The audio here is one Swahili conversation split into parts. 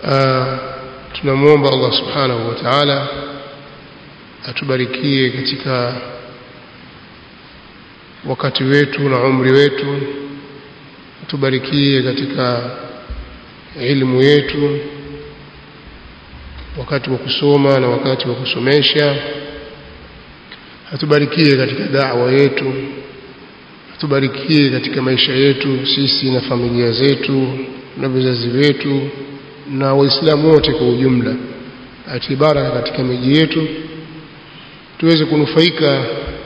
tunamwomba Allah subhanahu wa ta'ala atubarikie katika wakati wetu na umri wetu atubarikie katika ilmu yetu wakati wa kusoma na wakati wa kusomesha atubarikie katika da'wa yetu atubarikie katika maisha yetu sisi na familia zetu na vizazi wetu na waislamu wote kwa ujumla atibaraka katika miji yetu tuweze kunufaika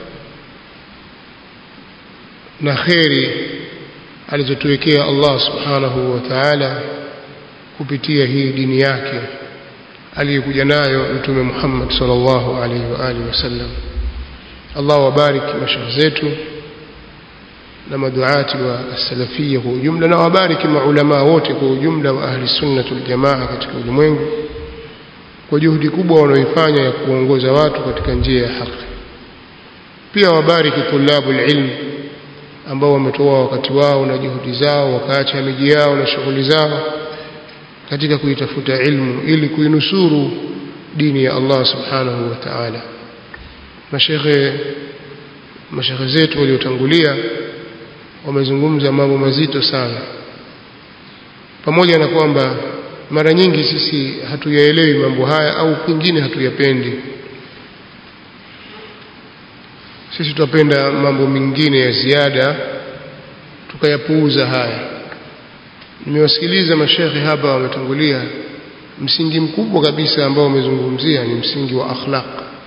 na kheri alizotuwekea Allah subhanahu wa ta'ala kupitia hii dini yake aliyokuja nayo mtume Muhammad sallallahu alaihi wa alihi wasallam Allah wabariki mashaikh zetu na maduati wa salafia kwa ujumla na wabariki maulama wote kwa ujumla wa ahli sunnah wal jamaa katika ulimwengu kwa juhudi kubwa wanaoifanya ya kuongoza watu katika njia ya haki pia wabariki tulabul ilm ambao wametoa wakati wao na juhudi zao wakaacha miji yao na shughuli zao katika kuitafuta ilmu ili kuinusuru dini ya Allah subhanahu wa ta'ala mashekhe mashekhe zetu waliotangulia wamezungumza mambo mazito sana pamoja na kwamba mara nyingi sisi hatuyaelewi mambo haya au pengine hatuyapendi sisi tutapenda mambo mengine ya ziada tukayapuuza haya nimewasikiliza mashekhe hapa wametangulia msingi mkubwa kabisa ambao wamezungumzia ni msingi wa akhlaq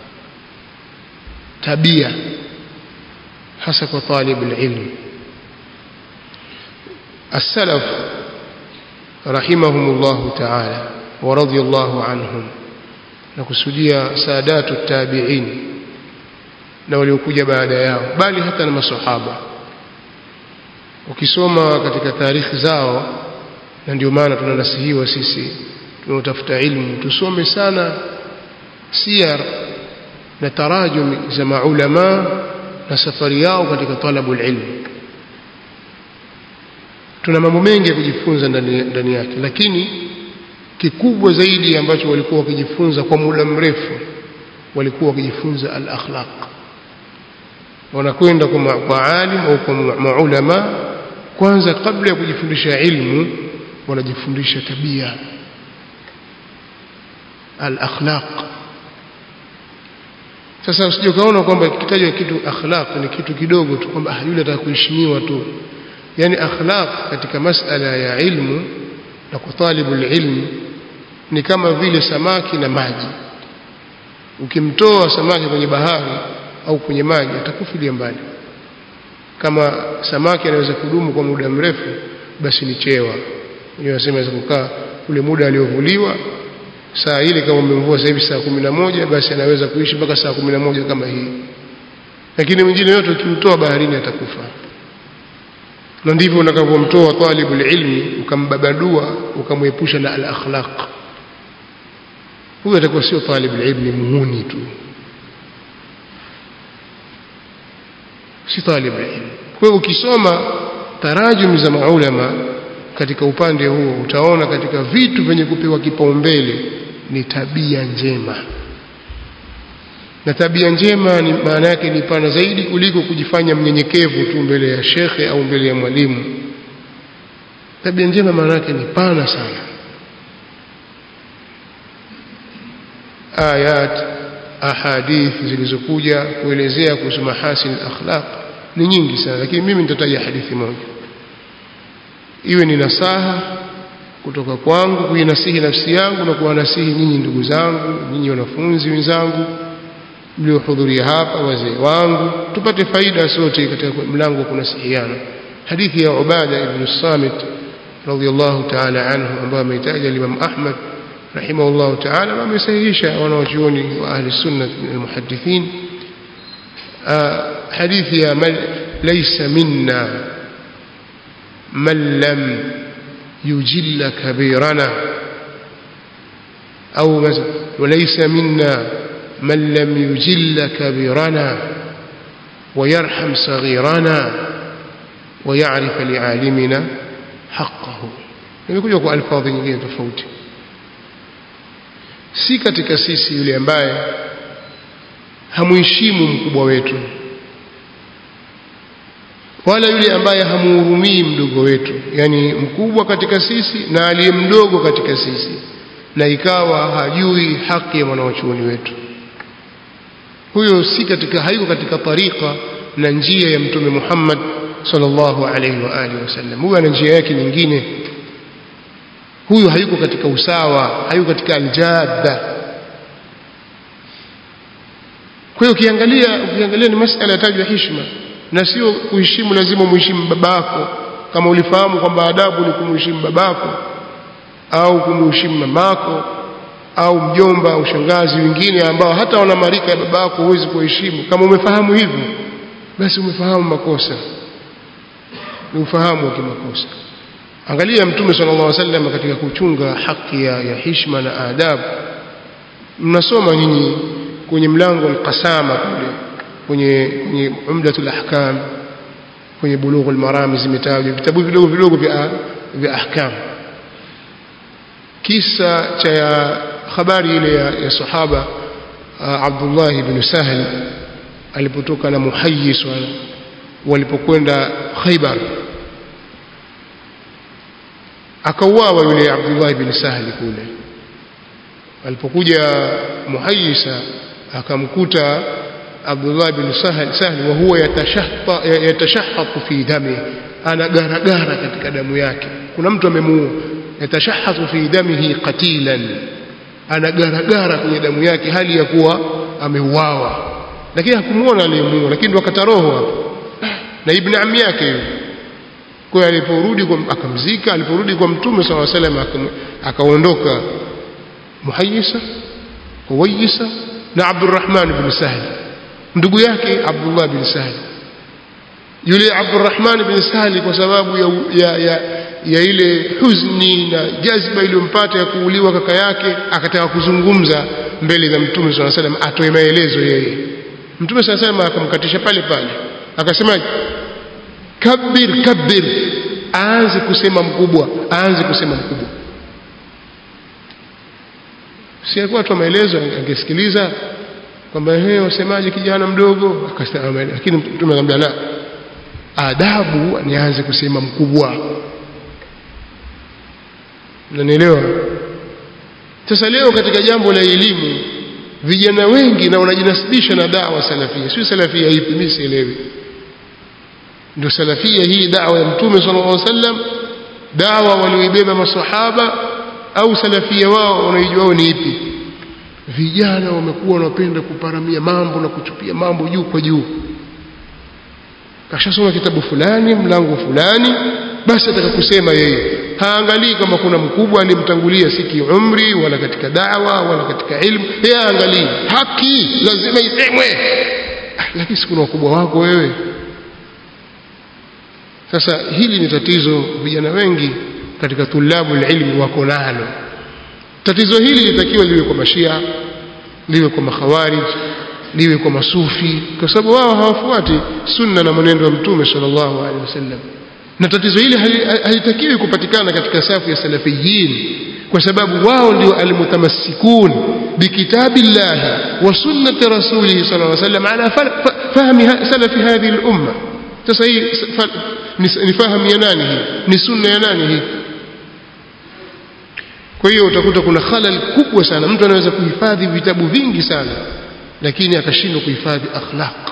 tabia hasa kwa talib ilm السلف رحمهم الله تعالى ورضي الله عنهم نكسوديا سادات التابعين na waliokuja baada yao bali hata na masahaba ukisoma katika taarikhi zao na ndio maana tunanasihiwa sisi tunaotafuta ilmu tusome sana siyar na tarajum za maulama na safari yao katika talabul ilm tuna mambo mengi ya kujifunza ndani, ndani yake lakini kikubwa zaidi ambacho walikuwa wakijifunza kwa muda mrefu walikuwa wakijifunza al-akhlaq wanakwenda kwa, kwa alim au kwa maulama kwanza kabla ya kujifundisha ilmu wanajifundisha tabia al-akhlaq sasa usije ukaona kwamba kitajwa kitu akhlaq ni kitu kidogo tu kwamba yule ataka kuheshimiwa tu yani akhlaq katika masala ya ilmu na kutalibul ilm ni kama vile samaki na maji ukimtoa samaki kwenye bahari au kwenye maji atakufilia mbali kama samaki anaweza kudumu kwa muda mrefu basi ni chewa wenyewe wasema aweza kukaa ule muda aliovuliwa saa ile kama umemvua sasa hivi saa kumi na moja basi anaweza kuishi mpaka saa kumi na moja kama hii lakini mwingine yote ukimtoa baharini atakufa na ndivyo unakavyomtoa talibul ilmi ukambabadua ukamwepusha na al-akhlaq huyo atakuwa sio talibul ilmi muhuni tu si talibul ilmi kwa hiyo ukisoma tarajum za maulama katika upande huo utaona katika vitu vyenye kupewa kipaumbele ni tabia njema na tabia njema ni maana yake ni pana zaidi kuliko kujifanya mnyenyekevu tu mbele ya shekhe au mbele ya mwalimu tabia njema maana yake ni pana sana ayat ahadith zilizokuja kuelezea kuhusu mahasin akhlaq ni nyingi sana lakini mimi nitataja hadithi moja iwe ni nasaha kutoka kwangu kuinasihi nafsi yangu na kuwanasihi nyinyi ndugu zangu nyinyi wanafunzi wenzangu mliohudhuria hapa wazee wangu tupate faida sote katika mlango wa kunasihiana hadithi ya Ubada ibn Samit radhiyallahu ta'ala anhu ambayo ameitaja Imam Ahmad rahimahullahu ta'ala na amesahihisha wanawachuoni wa ahli sunna almuhaddithin hadithi ya man laysa minna man lam yujilla kabirana au وليس منا من لم يجل كبيرنا ويرحم صغيرنا ويعرف لعالمنا حقه imekuja kwa alfadhi nyingine tofauti si katika sisi yule ambaye hamuheshimu mkubwa wetu wala yule ambaye hamuhurumii mdogo wetu yani mkubwa katika sisi na aliye mdogo katika sisi na ikawa hajui haki ya mwanawachuoni wetu huyo si katika haiko katika tariqa na njia ya mtume Muhammad sallallahu alaihi wa alihi wasallam huyo ana njia yake nyingine huyu hayuko katika usawa hayuko katika aljadda kwa hiyo ukiangalia ukiangalia ni masala yatajwa heshima na sio kuheshimu lazima muheshimu babako kama ulifahamu kwamba adabu ni kumheshimu babako au kumheshimu mamako au mjomba au shangazi wengine ambao hata wana marika ya babako huwezi kuheshimu kama umefahamu hivyo basi umefahamu makosa ni ufahamu wa kimakosa angalia mtume sallallahu alaihi wasallam katika kuchunga haki ya, ya heshima na adabu mnasoma nyinyi kwenye mlango al-qasama kule kwenye kwenye umdatul ahkam kwenye bulughul marami zimetajwa vitabu vidogo vidogo vya vya ahkam kisa cha habari ile ya, ya sahaba Abdullah ibn Sahl alipotoka na Muhayyis walipokwenda Khaybar akauawa yule Abdullah ibn Sahl kule alipokuja Muhayyisa akamkuta Abdullah ibn Sahl Sahl wa huwa yatashahha yatashahhatu fi dami ana garagara katika damu yake kuna mtu amemuua yatashahhatu fi damihi qatilan ana garagara kwenye damu yake hali ya kuwa ameuawa lakini hakumuona aliyemuua lakini ndo akata roho hapo na ibn ammi yake yule kwa aliporudi akamzika aliporudi kwa mtume swalla salam akaondoka muhayyisa huwayisa na abdurrahman ibn sahl ndugu yake abdullah bin sahl yule abdurrahman bin sahl kwa sababu ya, ya, ya, ya ile huzni na jazba iliyompata ya kuuliwa kaka yake akataka kuzungumza mbele za mtume swalla salam atoe maelezo yeye mtume swalla salam akamkatisha pale pale akasema kabir kabir aanze kusema mkubwa aanze kusema mkubwa si alikuwa tu maelezo angesikiliza kwamba ehe wasemaje kijana mdogo akasema lakini mtume akamwambia la adabu nianze kusema mkubwa unanielewa sasa leo katika jambo la elimu vijana wengi na wanajinasibisha na dawa salafia sio salafia ipi mimi sielewi ndio salafia hii dawa ya mtume sallallahu alaihi wasallam dawa walioibeba masahaba au salafia wao wanaijua ni ipi vijana wamekuwa wanapenda kuparamia mambo na kuchupia mambo juu kwa juu kashasoma kitabu fulani mlango fulani basi ataka kusema yeye haangalii kama kuna mkubwa alimtangulia si kiumri wala katika dawa wala katika ilmu yeye haangalii haki lazima isemwe lakini si kuna wakubwa wako wewe sasa hili ni tatizo vijana wengi katika tulabu ilmi wako nalo tatizo hili litakiwa liwe kwa mashia liwe kwa makhawarij liwe kwa masufi kwa sababu wao hawafuati sunna na mwenendo wa mtume sallallahu alaihi wasallam na tatizo hili halitakiwi kupatikana katika safu ya salafiyin kwa sababu wao ndio almutamassikun bikitabillahi wa sunnati rasulihi sallallahu alaihi wasallam ala fahmi salafi hadhihi al-umma sasa hii ni fahamu ya nani hii ni sunna ya nani hii kwa hiyo utakuta kuna khalal kubwa sana mtu anaweza kuhifadhi vitabu vingi sana lakini akashindwa kuhifadhi akhlaq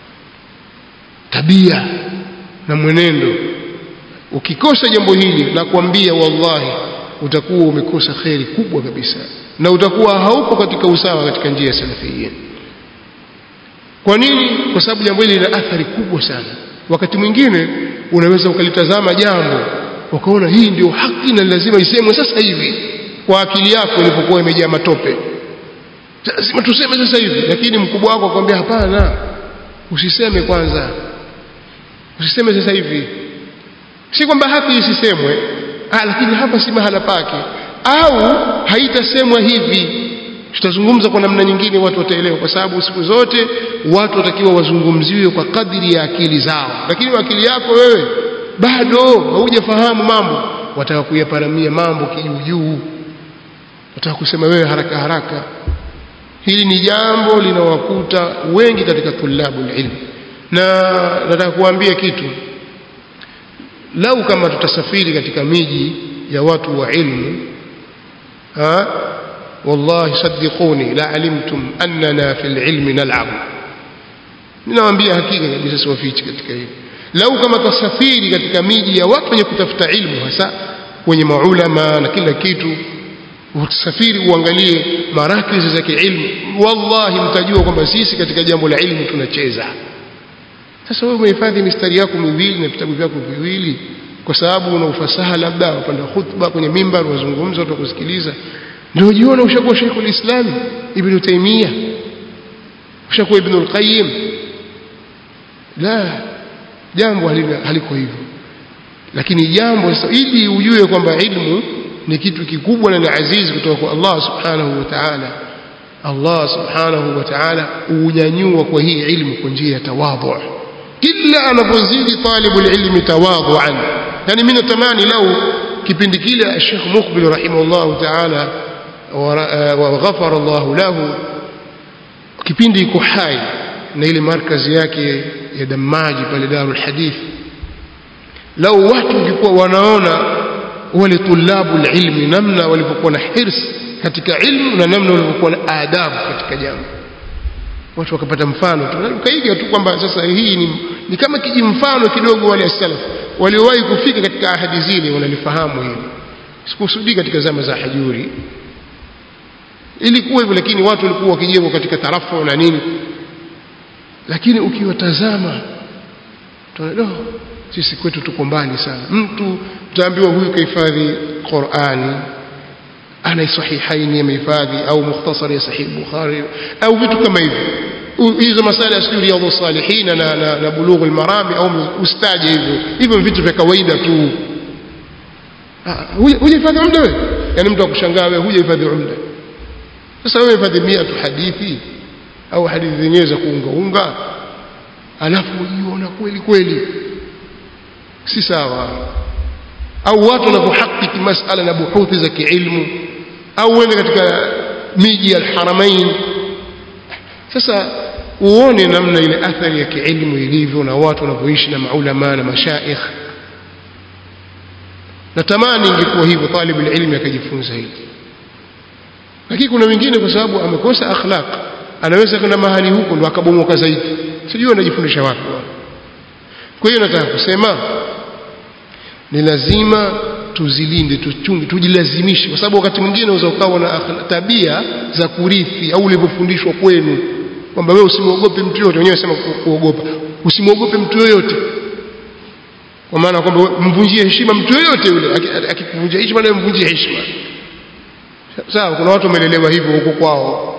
tabia na mwenendo ukikosa jambo hili na kuambia wallahi utakuwa umekosa kheri kubwa kabisa na utakuwa haupo katika usawa katika njia ya salafiyin kwa nini kwa sababu jambo hili lina athari kubwa sana wakati mwingine unaweza ukalitazama jambo ukaona hii ndio haki na lazima isemwe sasa hivi kwa akili yako ilipokuwa imejaa matope lazima tuseme sasa hivi lakini mkubwa wako akwambia hapana usiseme kwanza usiseme sasa hivi si kwamba haki isisemwe ah, lakini hapa si mahala pake au haitasemwa hivi tutazungumza kwa namna nyingine watu wataelewa kwa sababu siku zote watu watakiwa wazungumziwe kwa kadiri ya akili zao lakini akili yako wewe bado haujafahamu mambo wataka kuyaparamia mambo kijuujuu wataka kusema wewe haraka haraka hili ni jambo linawakuta wengi katika tulabu ilmu na nataka kuambia kitu lau kama tutasafiri katika miji ya watu wa ilmu ha wallahi saddiquni la alimtum annana fil ilmi nal'ab ninawaambia hakika kabisa siwafichi katika hili lau kama tasafiri katika miji ya watu wenye kutafuta ilmu hasa wenye maulama na kila kitu usafiri uangalie marakizi za kiilmu wallahi mtajua kwamba sisi katika jambo la ilmu tunacheza sasa wewe umehifadhi mistari yako miwili na vitabu vyako viwili kwa sababu una ufasaha labda upanda khutba kwenye mimbar wazungumza watu kusikiliza ndio jiona ushakuwa Sheikh ulislam Ibn Taymiyyah ushakuwa Ibn al-Qayyim la jambo haliko hivyo lakini jambo sasa ili ujue kwamba ilmu ni kitu kikubwa na ni azizi kutoka kwa Allah subhanahu wa ta'ala Allah subhanahu wa ta'ala unyanyua kwa hii ilmu kwa njia ya tawadhu illa anapozidi talibul ilmi tawadhuan yani mimi natamani lau kipindi kile Sheikh Muqbil rahimahullah ta'ala wa ghafara Allah lahu kipindi iko hai na ile markazi yake ya Damaji pale Darul Hadith lau watu walikuwa wanaona wale tulabu ilmi namna walivyokuwa na hirs katika ilmu na namna walivyokuwa na adabu katika jambo watu wakapata mfano tukaiga tu kwamba sasa hii ni, ni kama kiji mfano kidogo wale salaf waliowahi kufika katika ahadi zile wanalifahamu hili sikusudii katika zama za hajuri ilikuwa hivyo lakini watu walikuwa wakijengwa katika tarafu na nini lakini ukiwatazama tunaona sisi kwetu tuko mbali sana mtu utaambiwa huyu kahifadhi Qur'ani ana sahihaini amehifadhi au mukhtasar ya sahih Bukhari au vitu kama hivyo hizo masala ya sijui riyadhus salihin na na, na bulughul marami au ustaje hivyo hivyo vitu vya kawaida tu hujahifadhi umda wewe yani mtu akushangaa wewe hujahifadhi umda sasa wewe hifadhi 100 tu hadithi au hadithi zenyewe za kuunga unga alafu ujiona kweli kweli si sawa au watu wanapohakiki masala na buhuthi za kiilmu au uende katika miji ya alharamain sasa uone namna ile athari ya kiilmu ilivyo na watu wanavyoishi na maulama na mashaikh natamani ingekuwa hivyo talibu ilmi akajifunza hili lakini kuna wengine kwa sababu amekosa akhlaq anaweza kwenda mahali huko ndo akabomoka zaidi sijui anajifundisha wapi kwa hiyo nataka kusema ni lazima tuzilinde tuchunge tujilazimishe kwa sababu wakati mwingine unaweza ukawa na tabia za kurithi au ulivyofundishwa kwenu kwamba wewe usimwogope mtu yote wenyewe sema kuogopa usimwogope mtu yoyote kwa maana kwamba mvunjie heshima mtu yoyote yule akikuvunjia heshima na mvunjie heshima sawa kuna watu wamelelewa hivyo huko kwao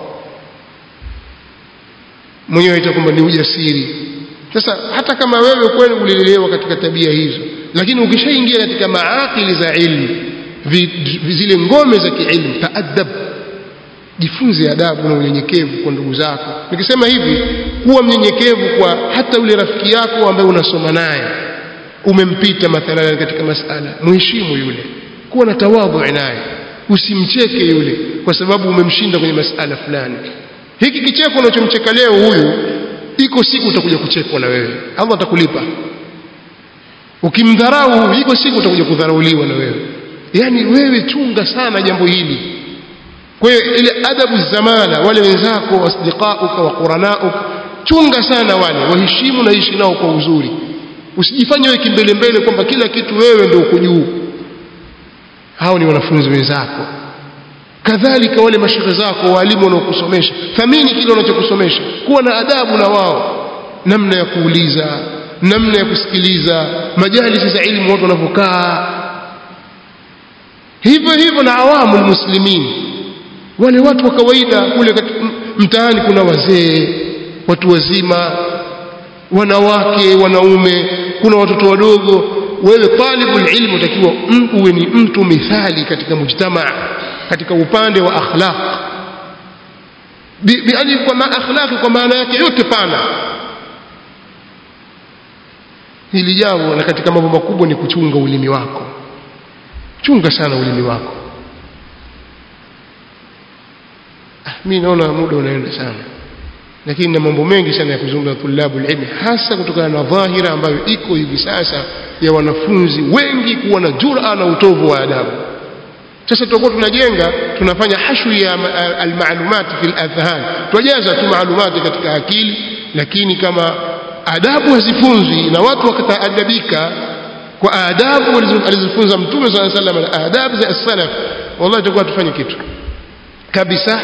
mwenyewe aita kwamba ni ujasiri sasa hata kama wewe kweli ulilelewa katika tabia hizo lakini ukishaingia katika maakili za ilmu zile ngome za kiilmu taadab jifunze adabu na unyenyekevu kwa ndugu zako nikisema hivi kuwa mnyenyekevu kwa hata ule rafiki yako ambaye unasoma naye umempita mathalan katika masala muheshimu yule kuwa na tawadhu naye usimcheke yule kwa sababu umemshinda kwenye masala fulani hiki kicheko unachomcheka leo huyu iko siku utakuja kuchekwa na wewe Allah atakulipa ukimdharau iko siku utakuja kudharauliwa na wewe yani wewe chunga sana jambo hili kwa hiyo ile adabu zamana wale wenzako wasdiqauka wa quranauka chunga sana wale waheshimu na ishi nao kwa uzuri usijifanye wewe kimbele mbele kwamba kila kitu wewe ndio uko juu hao ni wanafunzi wenzako kadhalika wale mashehe zako walimu wanaokusomesha thamini kile wanachokusomesha kuwa na adabu na wao namna ya kuuliza namna ya kusikiliza majalisi za ilmu watu wanavyokaa hivyo hivyo na awamu muslimin wale watu wa kawaida kule mtaani kuna wazee watu wazima wanawake wanaume kuna watoto wadogo wewe talibul ilmu utakiwa uwe ni mtu mithali katika mujtamaa katika upande wa akhlaq biani kwa ma akhlaqi kwa maana yake yote pana hili jambo na katika mambo makubwa ni kuchunga ulimi wako chunga sana ulimi wako ah, mi naona muda unaenda sana lakini na mambo mengi sana ya kuzungumza tulabu ilmi hasa kutokana na dhahira ambayo iko hivi sasa ya wanafunzi wengi kuwa na jura na utovu wa adabu sasa tutakuwa tunajenga tunafanya hashu ya almalumati fil adhhan tujaza tu maalumati katika akili lakini kama adabu hazifunzwi na watu wakataadabika kwa adabu alizofunza mtume sallallahu alaihi wasallam na adabu za as-salaf wallahi tutakuwa tufanye kitu kabisa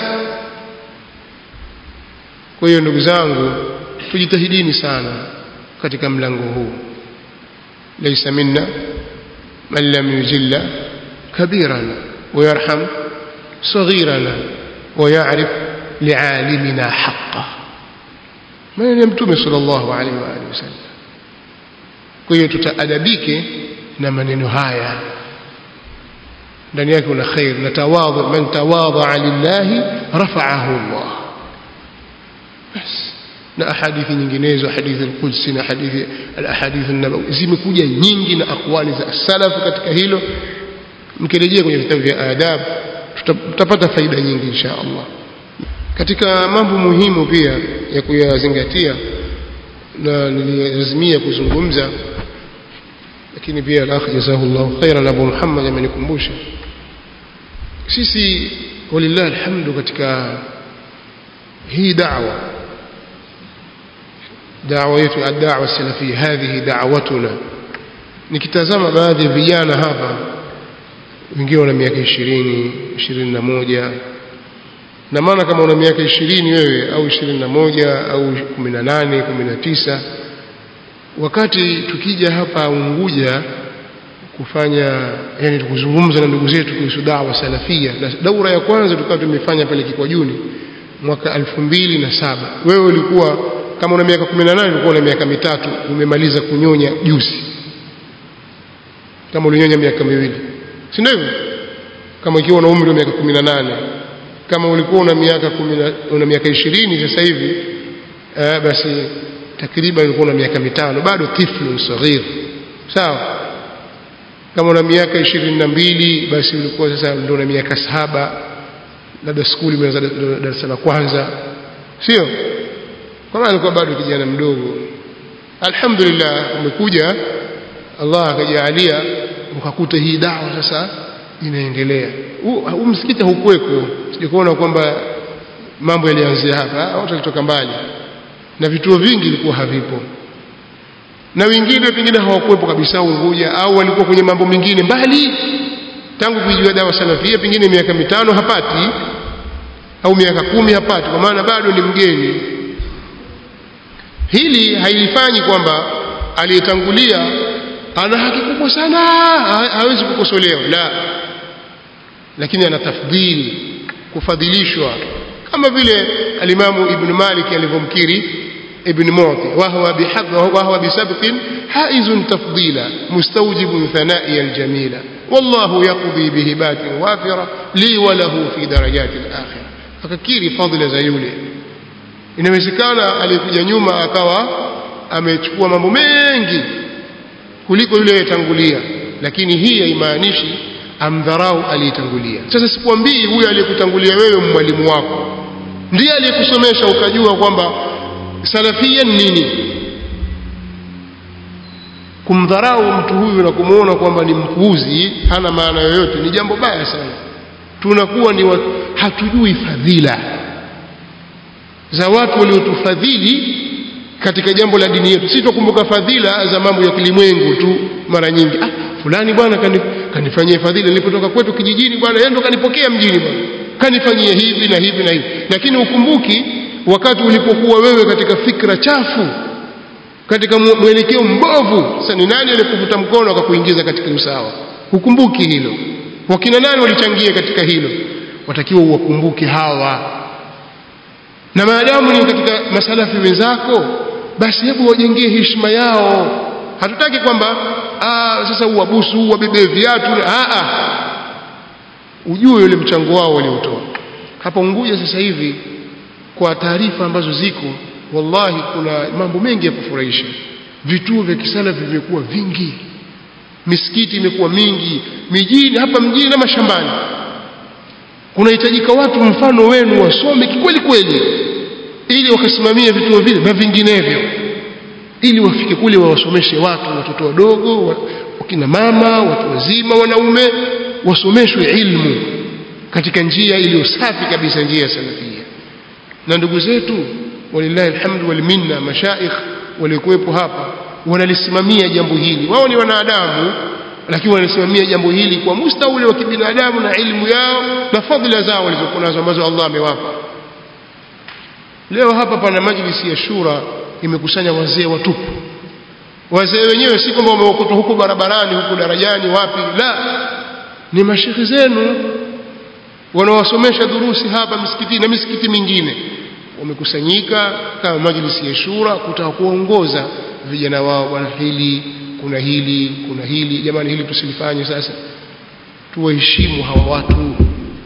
kwa hiyo ndugu zangu tujitahidini sana katika mlango huu laysa minna man lam yujilla kabirana ويرحم صغيرنا ويعرف لعالمنا حقه من يمتم صلى الله عليه وآله وسلم kwa hiyo tutaadabike na maneno haya ndani yake kuna khair na tawadhu man tawadha lillahi rafa'ahu Allah bas na ahadithi nyinginezo hadithi al-Qudsi na hadithi al-ahadith an-nabawi zimekuja nyingi na akwali za salaf katika hilo mkirejea kwenye vitabu vya adab tutapata faida nyingi insha Allah katika mambo muhimu pia ya kuyazingatia na nililazimia kuzungumza lakini pia al-akh jazahullahu khairan Abu Muhammad amenikumbusha sisi walillahi alhamdu katika hii da'wa da'wa yetu ad-da'wa salafia hadhihi da'watuna nikitazama baadhi ya vijana hapa wengine wana miaka ishirini ishirini na moja na maana kama una miaka ishirini wewe au ishirini na moja au kumi na nane kumi na tisa wakati tukija hapa Unguja kufanya yani kuzungumza na ndugu zetu kuhusu dawa salafia na daura ya kwanza tukawa tumefanya pale Kikwajuni mwaka elfu mbili na saba wewe ulikuwa kama una miaka kumi na nane ulikuwa na miaka mitatu umemaliza kunyonya juzi kama ulinyonya miaka miwili si ndio hivyo kama ikiwa una umri wa miaka 18 kama ulikuwa una miaka una miaka 20 sasa hivi eh, basi takriban ulikuwa una miaka mitano bado tiflu saghir sawa kama una miaka 22 basi ulikuwa sasa ndio una miaka saba labda skuli umeanza darasa la kwanza sio kwa maana alikuwa bado kijana mdogo alhamdulillah umekuja Allah akajalia ukakuta hii dawa sasa inaendelea huu msikiti haukuweko sijakuona kwamba mambo yalianzia hapa watu walitoka mbali na vituo vingi vilikuwa havipo na wengine pengine hawakuwepo kabisa Unguja au walikuwa kwenye mambo mengine mbali tangu kuijua dawa salafia pengine miaka mitano hapati au miaka kumi hapati kwa maana bado ni mgeni hili haifanyi kwamba aliyetangulia ana haki kubwa sana hawezi kukosolewa la lakini ana tafdhili kufadhilishwa kama vile alimamu ibn Malik alivyomkiri ibn Mu'ti wa huwa bihadh wa huwa bisabqin haizun tafdila mustawjibun thana'i aljamila wallahu yaqdi bihibatin wafira li wa lahu fi darajati alakhirah akakiri fadhila za yule inawezekana alikuja nyuma akawa amechukua mambo mengi kuliko yule aliyetangulia lakini hii haimaanishi amdharau aliyetangulia sasa sikwambii huyo aliyekutangulia wewe mwalimu wako ndiye aliyekusomesha ukajua kwamba salafia nini kumdharau mtu huyu na kumuona kwamba ni mpuuzi hana maana yoyote ni jambo baya sana tunakuwa ni wa, hatujui fadhila za watu waliotufadhili katika jambo la dini yetu. Sisi tukumbuka fadhila za mambo ya kilimwengu tu mara nyingi. Ah, fulani bwana kani, kanifanyia fadhila nilipotoka kwetu kijijini bwana, yeye ndo kanipokea mjini bwana. Kanifanyia hivi na hivi na hivi. Lakini ukumbuki wakati ulipokuwa wewe katika fikra chafu, katika mwelekeo mbovu, sasa ni nani alikuvuta mkono akakuingiza katika usawa? Ukumbuki hilo. Wakina nani walichangia katika hilo? Watakiwa uwakumbuke hawa na maadamu ni katika masalafi wenzako basi hebu wajengee heshima yao hatutaki kwamba sasa uwabusu uwabebee viatu ujue yule mchango wao waliotoa hapa Unguja sasa hivi kwa taarifa ambazo ziko wallahi kuna mambo mengi ya kufurahisha vituo vya kisalafi vimekuwa vingi misikiti imekuwa mingi mijini hapa mjini na mashambani kunahitajika watu mfano wenu wasome kikweli kweli ili wakasimamia vituo vile na vinginevyo ili wafike kule wawasomeshe watu watoto wadogo wa- wakina mama watu wazima wanaume wasomeshwe ilmu katika njia iliyo safi kabisa njia ya salafia na ndugu zetu walillahi alhamdu wal minna mashaikh waliokuwepo hapa wanalisimamia jambo hili wao ni wanadamu lakini wanalisimamia jambo hili kwa musta ule wa kibinadamu na ilmu yao na fadhila zao walizokuwa nazo ambazo Allah amewapa leo hapa pana majlisi ya shura imekusanya wazee watupu wazee wenyewe si kwamba wameokotwa huko barabarani huko darajani wapi la ni mashekhi zenu wanaowasomesha durusi hapa misikitini na misikiti mingine wamekusanyika kama majlisi ya shura kutaka kuongoza vijana wao bwana hili kuna hili kuna hili jamani hili tusilifanye sasa tuwaheshimu hawa watu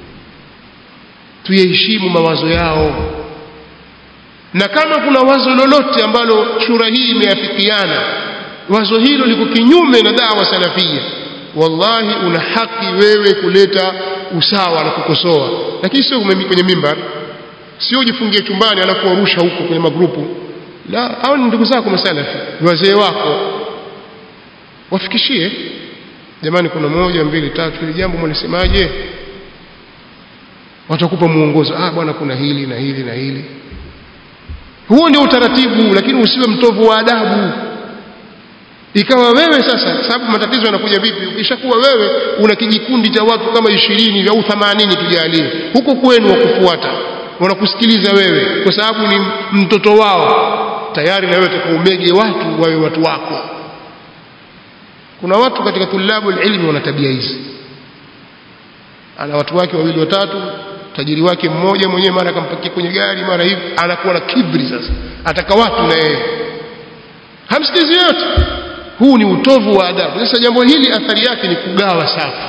tuyaheshimu mawazo yao na kama kuna wazo lolote ambalo shura hii imeafikiana wazo hilo liko kinyume na dawa salafia wallahi una haki wewe kuleta usawa na kukosoa lakini sio kumemi- kwenye mimbar sio ujifungie chumbani alafu warusha huko kwenye magrupu la hao ni ndugu zako masalafi ni wazee wako wafikishie jamani kuna moja mbili tatu hili jambo mnasemaje watakupa muongozo ah bwana kuna hili na hili na hili huo ndio utaratibu lakini usiwe mtovu wa adabu ikawa wewe sasa sababu matatizo yanakuja vipi ukishakuwa wewe una kijikundi cha watu kama ishirini au themanini tujalie huko kwenu wakufuata wanakusikiliza wewe kwa sababu ni mtoto wao tayari na wewe utakaumege watu wawe watu wako kuna watu katika tulabu ilmi wana tabia hizi ana watu wake wawili watatu tajiri wake mmoja mwenyewe mara akampakia kwenye gari mara hivi anakuwa na kibri sasa ataka watu na yeye hamsikizi yote huu ni utovu wa adabu sasa jambo hili athari yake ni kugawa safu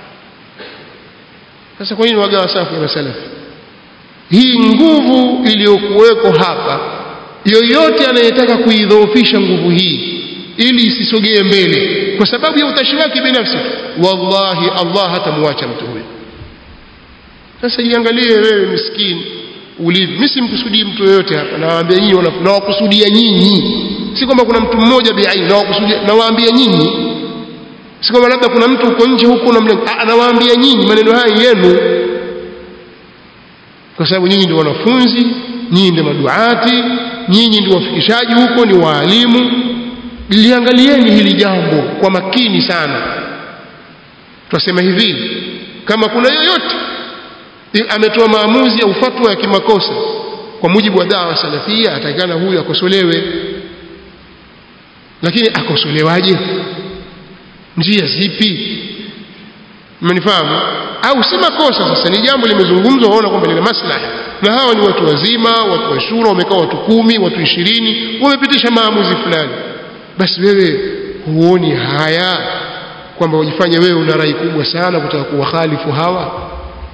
sasa kwa nini wagawa safu ya masalafi hii nguvu iliyokuweko hapa yoyote anayetaka kuidhoofisha nguvu hii ili isisogee mbele kwa sababu ya utashi wake binafsi wallahi Allah hatamwacha mtu huyo sasa jiangalie wewe miskini ulivyo mimi simkusudii mtu yoyote hapa nawaambia nyinyi wana- nawakusudia nyinyi si kwamba kuna mtu mmoja biaini nawakusudia nawaambia nyinyi si kwamba labda kuna mtu huko nje huko na mlengo Ah, nawaambia nyinyi maneno haya yenu kwa sababu nyinyi ndio wanafunzi nyinyi ndio maduati nyinyi ndio wafikishaji huko ni waalimu liangalieni hili jambo kwa makini sana twasema hivi kama kuna yoyote i- ametoa maamuzi au fatwa ya kimakosa kwa mujibu wa dawa salafia atakana huyu akosolewe lakini akosolewaje njia zipi mmenifahamu au si makosa sasa ni jambo limezungumzwa waona kwamba lina maslahi na hawa ni watu wazima watu wa shura wamekaa watu kumi watu ishirini wamepitisha maamuzi fulani basi wewe huoni haya kwamba ujifanye wewe una rai kubwa sana kutaka kuwakhalifu hawa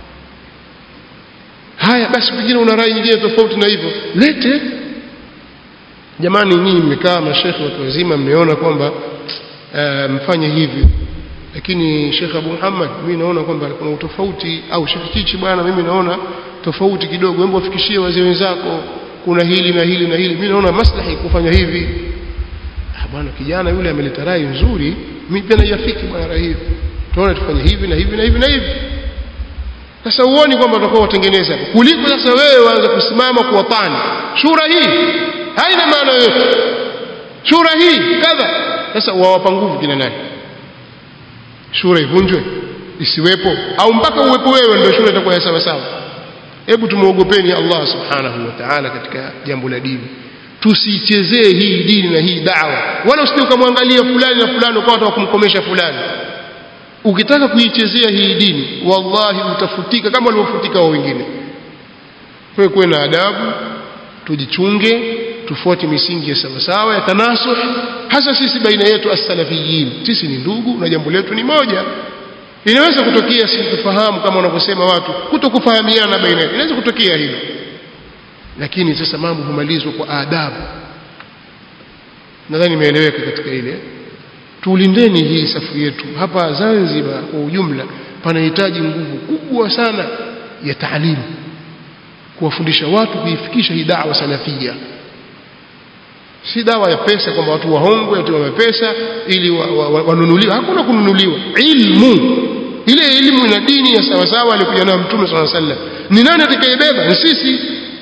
haya basi pengine una rai nyingine tofauti na hivyo lete jamani nyinyi mmekaa mashekhe watu wazima mmeona kwamba uh, mfanye hivi lakini Sheikh Abu Muhammad mimi naona kwamba kuna utofauti au Sheikh Kichi bwana mimi naona tofauti kidogo hebu wafikishie wazee wenzako kuna hili na hili na hili mimi naona maslahi kufanya hivi ah bwana kijana yule ameleta rai nzuri mimi pia naiafiki bwana rai hiyo tuone tufanye hivi na hivi na hivi na hivi sasa uoni kwamba utakuwa watengeneza kuliko sasa wewe waanze kusimama kuwapani shura hii haina maana yoyote shura hii kadha sasa wawapa nguvu kina nani shura ivunjwe isiwepo au mpaka uwepo wewe ndio shura itakuwa ya sawa sawa hebu tumuogopeni Allah subhanahu wa ta'ala katika jambo la dini tusichezee hii dini na hii dawa wala usije ukamwangalia fulani na fulani ukawa unataka kumkomesha fulani ukitaka kuichezea hii dini wallahi utafutika kama walivyofutika wao wengine kwa kuwe na adabu tujichunge tufuate misingi ya sawasawa ya tanasuh hasa sisi baina yetu as-salafiyin sisi ni ndugu na jambo letu ni moja inaweza kutokea sintofahamu kama wanavyosema watu kutokufahamiana baina yetu inaweza kutokea hilo lakini sasa mambo humalizwa kwa adabu nadhani imeeleweka katika ile tulindeni hii safu yetu hapa Zanzibar kwa ujumla panahitaji nguvu kubwa sana ya taalimu kuwafundisha watu kuifikisha hii dawa salafia si dawa ya pesa kwamba watu wahongwe watu wa pesa ili wanunuliwe wa, wa, hakuna kununuliwa ilmu ile elimu na dini ya sawasawa alikuja nayo mtume swalla sallam ni nani atakayebeba ni sisi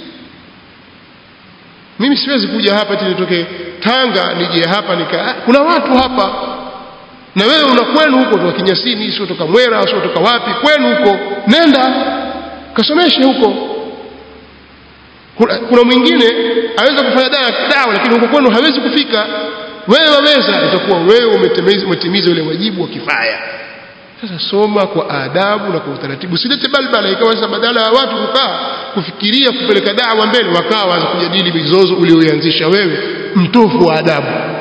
mimi siwezi kuja hapa eti nitoke Tanga nije hapa nika kuna watu hapa na wewe una kwenu huko toka Kinyasini sio toka Mwera sio toka wapi kwenu huko nenda kasomeshe huko kuna, kuna mwingine aweza kufanya dawa dawa lakini huko kwenu hawezi kufika wewe waweza itakuwa wewe umetimiza umetimiza ule wajibu wa kifaya sasa soma kwa adabu na kwa utaratibu silete balbala ikawa sasa badala ya watu kukaa kufikiria kupeleka dawa mbele wakawa waanza kujadili mizozo ulioianzisha wewe mtofu wa adabu